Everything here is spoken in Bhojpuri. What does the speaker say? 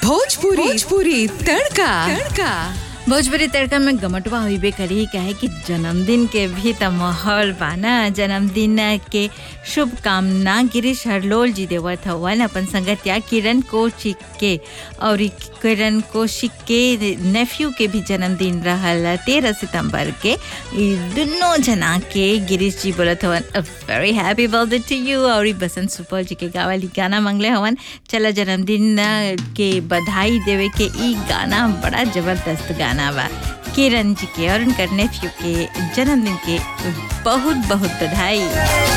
भोजपुरी भोजपुरी तड़का तड़का भोजपुरी तड़का में गमटवा होइबे करी काहे कि जन्मदिन के भी त माहौल बा ना जन्मदिन के शुभकामना गिरीश हरलोल जी देवत हवन अपन संगतिया किरण कौशिक के और ई किरण कौशिक के नेफ्यू के भी जन्मदिन रहल तेरह सितंबर के ई दुनों जना के गिरीश जी बोलत हवन a very happy birthday to you और ई बसंत सुपौल जी के गावली गाना मंगले हवन चला जन्मदिन के बधाई देवे के ई गाना बड़ा जबरदस्त गाना बा किरण जी के और उनकर नेफ्यू के जन्मदिन के बहुत बहुत बधाई